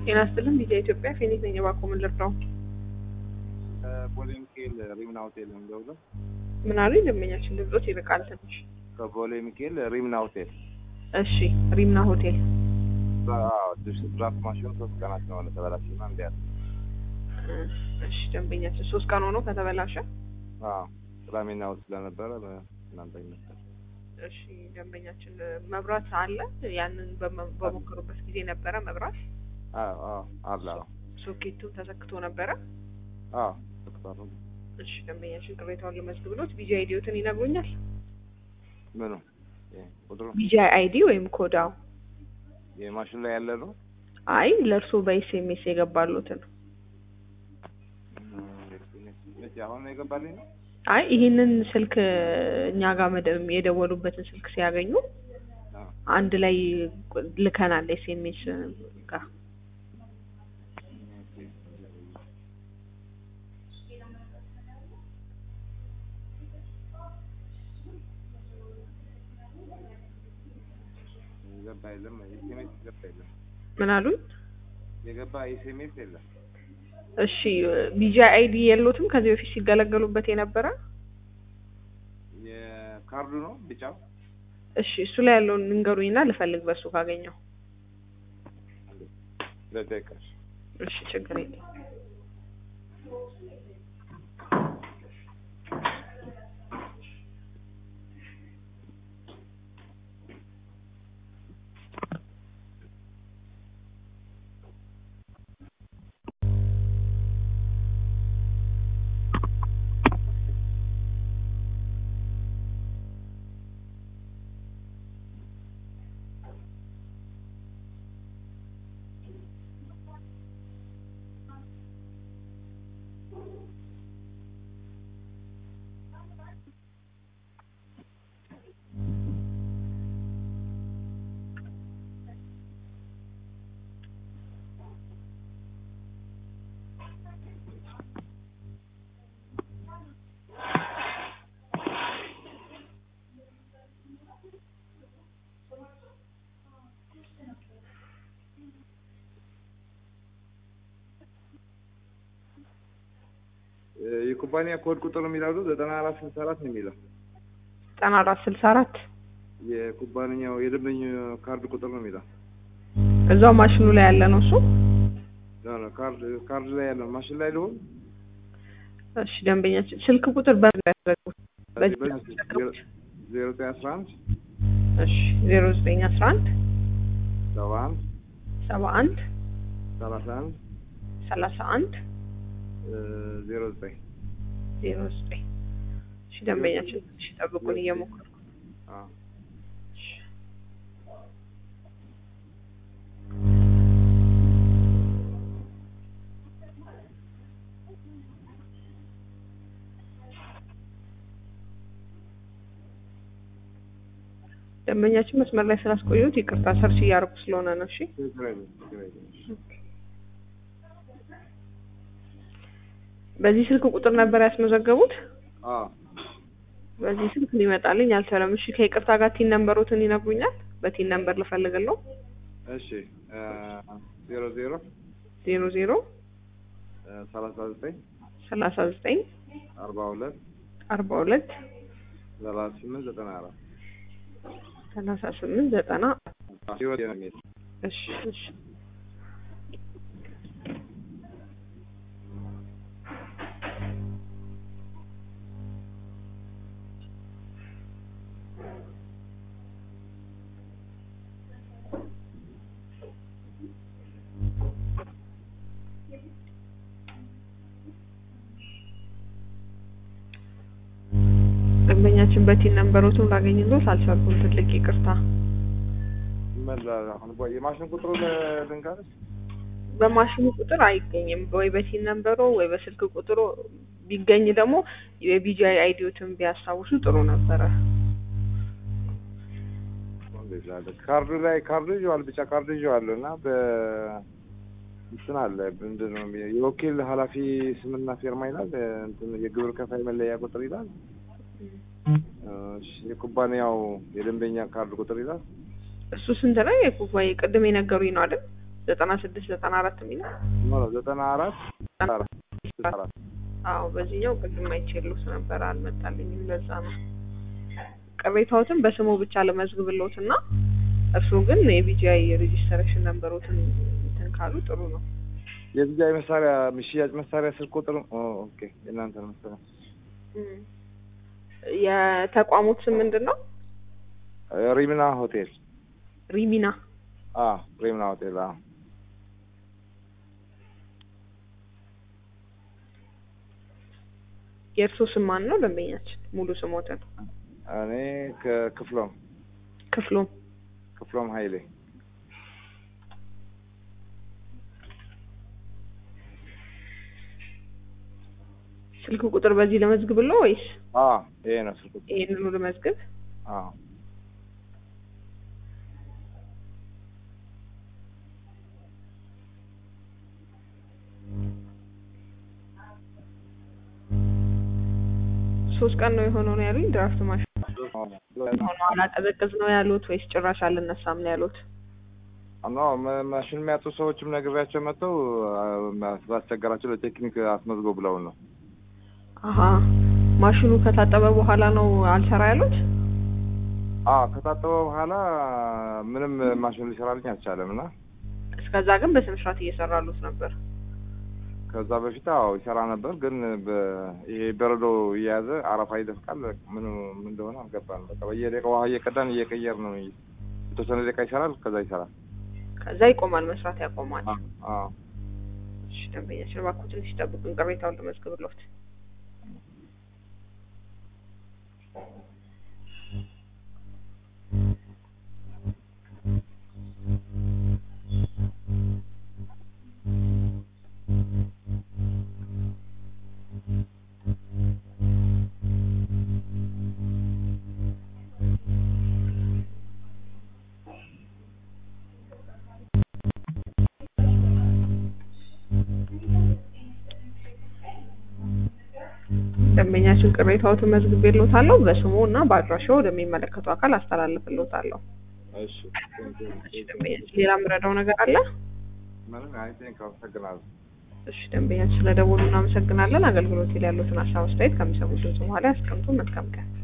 ጤና ይስጥልን ቪዛ ኢትዮጵያ ፌኒት ነኝ። እባክዎ ምን ልርዳው? ቦሌ ሚካኤል ሪምና ሆቴል ነው የምደውለው። ምን አሉኝ? ደንበኛችን ድምጾት ይርቃል ትንሽ። ከቦሌ ሚካኤል ሪምና ሆቴል እሺ፣ ሪምና ሆቴል ድራፍት ማሽኑ ሶስት ቀናት ነው ተበላሽና እንዲያል እሺ፣ ደንበኛችን ሶስት ቀን ሆኖ ከተበላሸ ቅዳሜና እሑድ ስለነበረ እናንተ ይመስላል። እሺ፣ ደንበኛችን መብራት አለ። ያንን በመ- በሞከሩበት ጊዜ ነበረ መብራት አዎ አዎ አለ አዎ ሶኬቱ ተሰክቶ ነበረ። አዎ ተክቷል። እሺ፣ ደንበኛችን ቅሬታውን ልመዝግብሎት ቢጂ አይዲዎትን ይነግሩኛል? ምኑ ይሄ ቁጥሩ ቢጂ አይዲ ወይም ኮዳው? የማሽኑ ላይ ያለ ነው። አይ ለእርሶ በኤስኤምኤስ የገባሉትን መቼ አሁን ነው የገባልኝ ነው? አይ ይህንን ስልክ እኛ ጋር መደ- የደወሉበትን ስልክ ሲያገኙ አዎ አንድ ላይ ልከናል ኤስኤምኤስ ጋር የገባ የለም። ኤስኤምኤስ የገባ የለም። ምን አሉኝ? የገባ ኤስኤምኤስ የለም። እሺ ቢጂ አይዲ የሎትም ከዚህ በፊት ሲገለገሉበት የነበረ? የካርዱ ነው ቢጫው። እሺ እሱ ላይ ያለውን ንገሩኝና ልፈልግ በሱ ካገኘው። ለደቂቃሽ እሺ ችግር የለም። የኩባንያ ኮድ ቁጥር የሚለው ዘጠና አራት ስልሳ አራት ነው የሚለው ዘጠና አራት ስልሳ አራት የኩባንያው የደንበኛ ካርድ ቁጥር ነው የሚለው እዛው ማሽኑ ላይ ያለ ነው እሱ። ኖ ኖ ካርድ ካርድ ላይ ያለው ማሽን ላይ ሊሆን እሺ ደንበኛችን ስልክ ቁጥር በምን ላይ ያደረጉት? በዚህ ዜሮ ዘጠኝ አስራ አንድ እሺ ዜሮ ዘጠኝ አስራ አንድ ሰባ አንድ ሰባ አንድ ሰላሳ አንድ ሰላሳ አንድ ዜሮ ዘጠኝ ዜሮ ዘጠኝ እሺ ደንበኛችን እሺ ጠብቁን እየሞከርኩ አዎ እሺ ደንበኛችን መስመር ላይ ስላስቆየሁት ይቅርታ ሰርች እያደረኩ ስለሆነ ነው። እሺ ችግር የለም ችግር የለም በዚህ ስልክ ቁጥር ነበር ያስመዘገቡት? አዎ በዚህ ስልክ ሊመጣልኝ አልቻለም። እሺ ከይቅርታ ጋር ቲን ነምበሮትን ይነግሩኛል? በቲን ነምበር ልፈልግለው። እሺ ዜሮ ዜሮ ዜሮ ዜሮ ሰላሳ ዘጠኝ ሰላሳ ዘጠኝ አርባ ሁለት አርባ ሁለት ሰላሳ ስምንት ዘጠና አራት ሰላሳ ስምንት ዘጠና ህይወት የሚል እሺ እሺ ደንበኛችን በቲን ነምበሮቱን ላገኝሎት አልቻልኩም። ትልቅ ይቅርታ። ይመላል አሁን ቦይ የማሽን ቁጥሩ ልንገርሽ በማሽኑ ቁጥር አይገኝም። ወይ በቲን ነምበሮ ወይ በስልክ ቁጥሩ ቢገኝ ደግሞ የቢጂአይ አይዲዎትን ቢያስታውሱ ጥሩ ነበረ። እንደዛ አለ። ካርዱ ላይ ካርዱ ይዤዋል ቢጫ ካርዱ ይዤዋለሁ እና በ እንትን አለ ምንድን ነው የሚለው የወኪል ኃላፊ ስምና ፊርማ ይላል። እንትን የግብር ከፋይ መለያ ቁጥር ይላል። እሺ፣ የኩባንያው የደንበኛ ካርድ ቁጥር ይላል። እሱ ስንት ነው? የኩባይ ቅድም የነገሩኝ ነው አይደል? ዘጠና ስድስት ዘጠና አራት የሚለው ኖ ዘጠና አራት አራት አራት አዎ በዚህኛው ቅድም አይቼልዎት ነበር አልመጣልኝም። ለዛ ነው ቅሬታዎትን በስሙ ብቻ ለመዝግብልዎት እና እርስዎ ግን የቢጂአይ ሬጂስተሬሽን ነንበሮትን እንትን ካሉ ጥሩ ነው። የቢጃይ መሳሪያ ሽያጭ መሳሪያ ስልክ ቁጥር ኦ፣ ኦኬ የእናንተ ነው መሰለኝ። እም። የተቋሙት ስም ምንድን ነው? ሪምና ሆቴል ሪሚና አ ሪምና ሆቴል አ የእርስዎ ስም ማን ነው? ደንበኛችን ሙሉ ስሞትን እኔ ከክፍሎም ክፍሉም ክፍሎም ኃይሌ ስልክ ቁጥር በዚህ ለመዝግብለው ወይስ አ ይሄ ነው ስልክ ቁጥር ይሄንኑ ለመዝግብ? አ ሶስት ቀን ነው የሆነው ነው ያሉኝ። ድራፍት ማሽን ሆኖ አላቀዘቅዝ ነው ያሉት ወይስ ጭራሽ አልነሳም ነው ያሉት? ኖ ማሽን የሚያጡ ሰዎችም ነግሬያቸው መጥተው ስላስቸገራቸው ለቴክኒክ አስመዝጎ ብለውን ነው። አሀ ማሽኑ ከታጠበ በኋላ ነው አልሰራ ያሉት? አ ከታጠበ በኋላ ምንም ማሽን ሊሰራልኝ አልቻለም እና እስከዛ ግን በስነ ስርዓት እየሰራሉት ነበር። ከዛ በፊት አዎ ይሰራ ነበር፣ ግን በ- ይሄ በረዶ እየያዘ አረፋ ይደፍቃል። ምኑ ምን እንደሆነ አልገባንም። በቃ በየደቂቃው ውሃ እየቀዳን እየቀየር ነው። የተወሰነ ደቂቃ ይሰራል፣ ከዛ ይሰራል። ከዛ ይቆማል፣ መስራት ያቆማል። አዎ እሺ ደንበኛችን እባክዎ ትንሽ ይጠብቁን፣ ቅሬታውን ልመዝግብልዎት። ደንበኛችን ቅሬታዎትን መዝግቤልዎታለሁ። በስሙ እና በአድራሻው ወደሚመለከቱ አካል አስተላልፍልዎታለሁ። እሺ እሺ ደንበኛችን ሌላ የምረዳው ነገር አለ? ምንም አይ ቴንክ አመሰግናለሁ። እሺ ደንበኛችን ስለደወሉ እናመሰግናለን። አገልግሎት ላይ ያሉትን ሀሳብ አስተያየት ከሚሰሙት ድምጽ በኋላ ያስቀምጡ። መልካም ቀን።